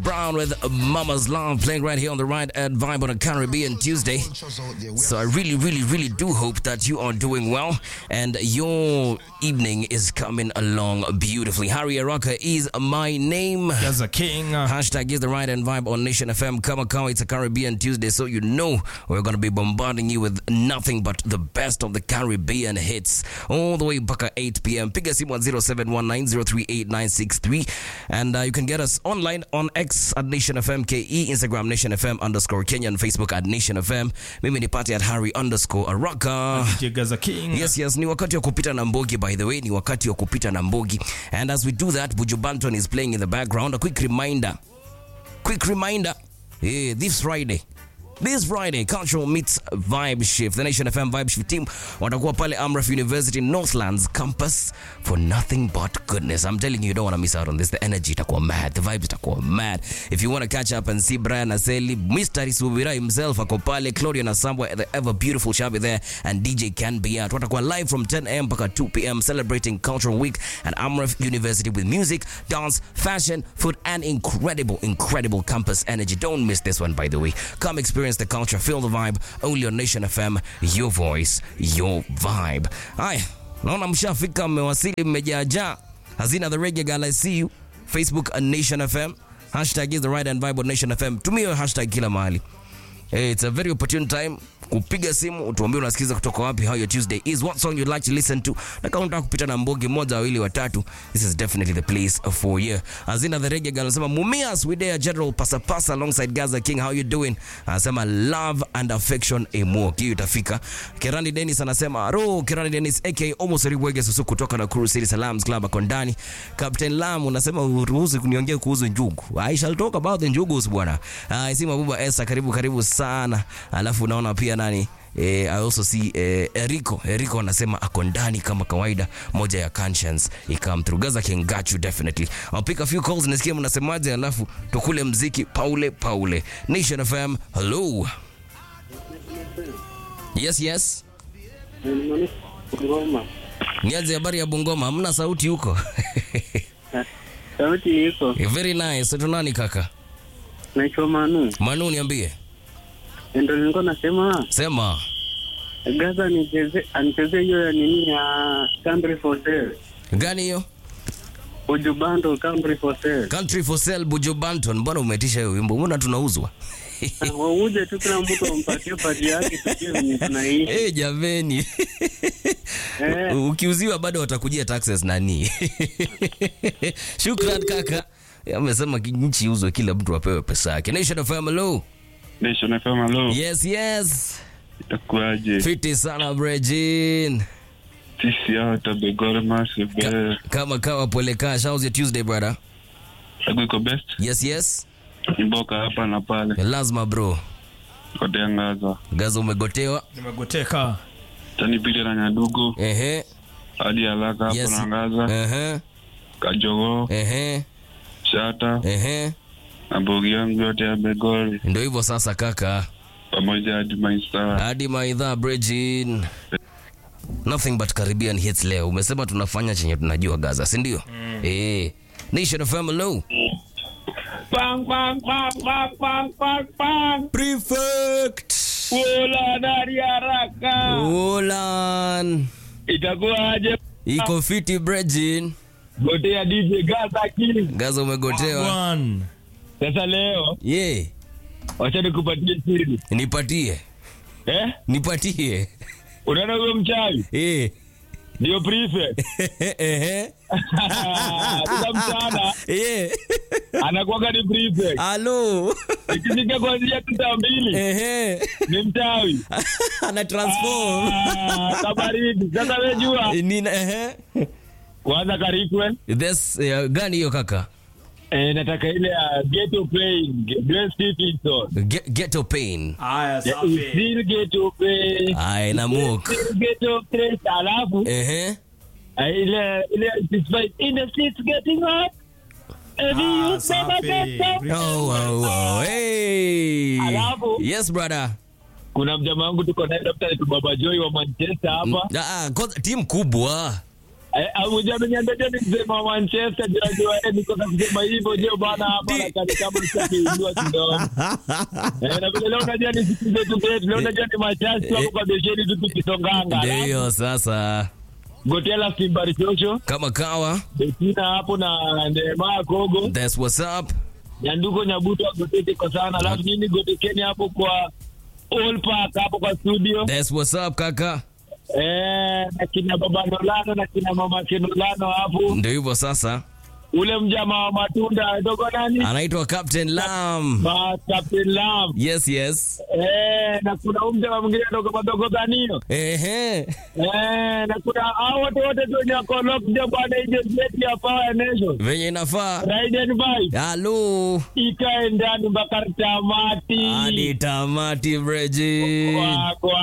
Brown with Mama's Love playing right here on the right at Vibe on a Caribbean Tuesday. So I really, really, really do hope that you are doing well and your evening is coming along beautifully. Harry Araka is my name. As a king. uh, Hashtag is the right and vibe on Nation FM. Kama kawa, it's a Caribbean Tuesday, so you know we're going to be bombarding you with nothing but the best of the Caribbean hits all the way back at 8 p.m. Piga simu at 0719038963 and uh, you can get us online on X at Nation FM KE, Instagram Nation FM underscore Kenya and Facebook at Nation FM. Mimi ni party at Harry underscore Araka. DJ as a king. Yes, yes, ni wakati wa kupita na mbogi by the way, ni wakati wa kupita na mbogi. And as we do that, Buju Banton is playing in the background. A quick reminder. Quick reminder. Yeah, this Friday. This Friday, Cultural Meets Vibe Shift. The Nation FM Vibe Shift team watakuwa pale Amref University Northlands campus for nothing but goodness. I'm telling you, you don't want to miss out on this. The energy itakuwa mad. The vibes itakuwa mad. If you want to catch up and see Brian Aseli, Mr. Subira himself ako pale, Claudia Nasambwa, the ever beautiful Shabi there, and DJ Can Be Out. Watakuwa live from 10 a.m. mpaka 2 p.m. celebrating Cultural Week at Amref University with music, dance, fashion, food, and incredible, incredible campus energy. Don't miss this one, by the way. Come experience the culture, feel the vibe. Only on Nation FM, your voice, your vibe. Haya, naona mshafika, mmewasili, mmejaajaa. Hazina the reggae girl, I see you. Facebook at Nation FM. Hashtag is the right and vibe on Nation FM. Tumia hiyo hashtag kila mahali. Hey, it's a very opportune time kupiga simu utuambie unasikiza kutoka wapi, how your Tuesday is, what song you'd like to listen to, na kama unataka kupita na mbogi moja wawili watatu, this is definitely the place for you. Azina the reggae girl anasema Mumias we there General Pasa Pasa alongside Gaza King, how you doing? Anasema love and affection emo, hiyo itafika. Kerani Dennis anasema ro Kerani Dennis aka Omo Seriwege Susu kutoka na Kuru City Salams Club ako ndani. Captain Lam unasema uruhusu kuniongea kuhusu njugu. I shall talk about the njugus bwana. Uh, Isima Buba Esa karibu karibu sana. Alafu unaona pia nani Eh, I also see eh, Erico Erico anasema ako ndani kama kawaida, moja ya conscience ikam through. Gaza King got you definitely. I'll pick a few calls nisikie mnasemaje, alafu tukule mziki Paule Paule. Nation FM, hello. Yes, yes. Ngoma. Nianze habari ya Bungoma, hamna sauti huko. Sauti iko. Very nice. Tunani kaka? Naitwa Manu. Manu niambie. Ndio nilikuwa nasema Sema. Gaza nicheze anicheze hiyo ya nini ya Country for Sale. Gani hiyo? Ujubando Country for Sale. Country for Sale Buju Banton. Mbona umetisha hiyo wimbo? Mbona tunauzwa? Na Wauje tu kila mtu ampatie pati yake tujue venye tunaishi. Eh, jameni. Eh. Ukiuziwa bado watakujia taxes nani? Shukran kaka. Amesema ki- nchi iuzwe kila mtu apewe pesa yake. Nation of hello. Nation FM, hello. Yes, yes. Itakuwaje? Fiti sana Brejin. Sisi hao tabegore massive. Ka, kama kawa pole cash. How's your Tuesday brother? Tagu iko best. Yes, yes. Imboka hapa na pale. Lazima bro. Kote angaza. Gaza umegotewa. Nimegoteka. Tani pili na nyadugu. Ehe. Hadi haraka hapo Yes. na angaza. Ehe. Kajogo. Ehe. Shata. Ehe. Na bogi yangu yote ya begori. Ndio hivyo sasa kaka. Pamoja hadi maistar. hadi maidha Bridgin. Nothing but Caribbean hits leo. Umesema tunafanya chenye tunajua Gaza, si ndio? Eh. Nation of hello. Bang, bang, bang, bang, bang, bang, bang. Prefect. Ula dari haraka. Ulan. Itakuwaje? Iko fiti Bridgin. Gotea DJ Gaza King. Gaza umegotewa. One. Sasa leo Ye. wacha nikupatie siri. Nipatie. Eh? Nipatie. Unaona huyo mchawi? Eh. Ndio prefect. Ehe. Sasa mchana Eh. anakuwaga ni prefect. Halo. Ikifika kuanzia saa mbili Ehe. ni mchawi. Ana transform. Ah, Kabaridi. Sasa wewe jua Nina ehe. kwanza karikwe. This uh, gani hiyo kaka? Eh, nataka ile ya ghetto pain. Gwen Stephenson. Ge- Ghetto pain. Haya, Yeah, safi. still ghetto pain. Ai na muk. Still ghetto pain. Alafu Ehe. eh, ile ile despite in the streets getting hot. Every Ah, youth never safi. gets up. Oh, oh, oh. Hey. Alafu? Yes, brother. Kuna mjamaa wangu tuko naye Dr. Baba Joy wa Manchester hapa. Ah, ah, kwanza timu kubwa. Ujameniambia ni msema wa Manchester jajua eh, niko na kusema hivyo ndio bana hapa Di- na kani kama sitakiinua kidogo. Eh, na vile leo unajua ni siku zetu zetu, leo unajua ni machache hapo kwa besheni tu tukisonganga. Ndio hiyo sasa, Gotela Simbari Chocho, kama kawa, Betina hapo na Neema Kogo, that's what's up. Nyanduko Nyabuto Gotete kwa sana. Alafu nini Gotekeni hapo kwa All Park hapo kwa studio. That's what's up kaka. Eh, na kina baba Nolano na kina mama Kenolano hapo. Ndio hivyo sasa, Ule mjama wa matunda dogo nani? anaitwa Captain Lam. Ma Captain Lam. Yes, yes. Eh, na kuna huyu mjama mwingine dogo madogo ganio. Ehe. Eh, na kuna hao wote wote tu wenye wako locked bwana agent yetu ya Power Nation. Venye inafaa. Ride and vibe. Halo. Ikae ndani mpaka tamati. Hadi tamati Bridget. Wagwa.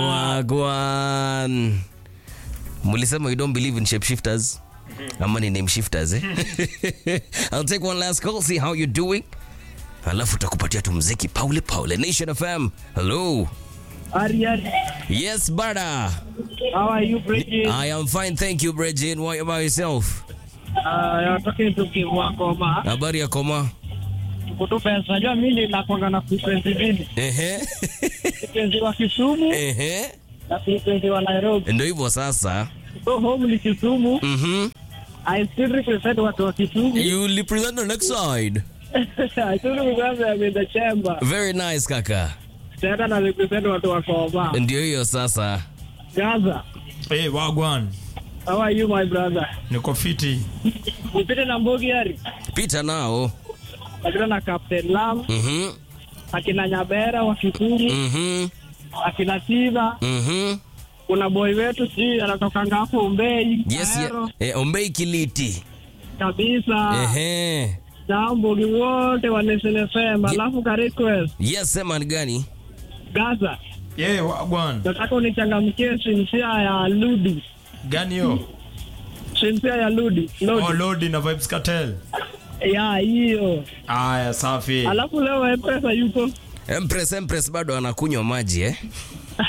Wagwan. Mulisema you don't believe in shapeshifters. Ama ni name shifters eh? I'll take one last call, see how you're doing. Alafu takupatia tu mziki Paule Paule Nation FM. Hello. Ari, Ari. Yes, brother. How are you, Bridget? I am fine, thank you, Bridget. What about yourself? Uh, you're talking to Kim Wakoma. Habari ya koma? Kutu pesa. Najua mimi ninakwanga na frequency mbili. Ehe. Frequency wa Kisumu Ehe. na frequency wa Nairobi. Ndio hivyo sasa. So home ni Kisumu. Mhm. I still represent watu wa Kisumu. You represent the next side. I still represent them in the chamber. Very nice kaka. Tena na represent watu wa Koma. Ndio hiyo sasa. Gaza. Hey, wagwan. How are you, my brother? Niko fiti. Nipite na Mbogi Ari. Pita nao. Napita na Captain Lam. Mhm. Akina Nyabera wa Kisumu. Mhm. Akina Tiba. Mhm. Kuna boy wetu si anatokanga hapo Umbei. Yes, Ahero, yeah. Eh, Ombei Kiliti. Kabisa. Ehe. Na Mbogi wote wa Nation FM. Alafu ka request. Yes, sema ni gani? Gaza. Yeah, wagwan. Nataka unichangamkie sinsia ya Ludi. Gani yo? Sinsia ya Ludi. Lodi. Oh, Lodi na Vibes Cartel. Ya hiyo. Aya, safi. Alafu leo Mpesa yuko. Empress Empress bado anakunywa maji eh?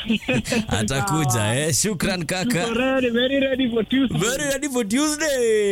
Atakuja eh? Shukran Tuko kaka. ready, very ready for Tuesday. Very ready for Tuesday.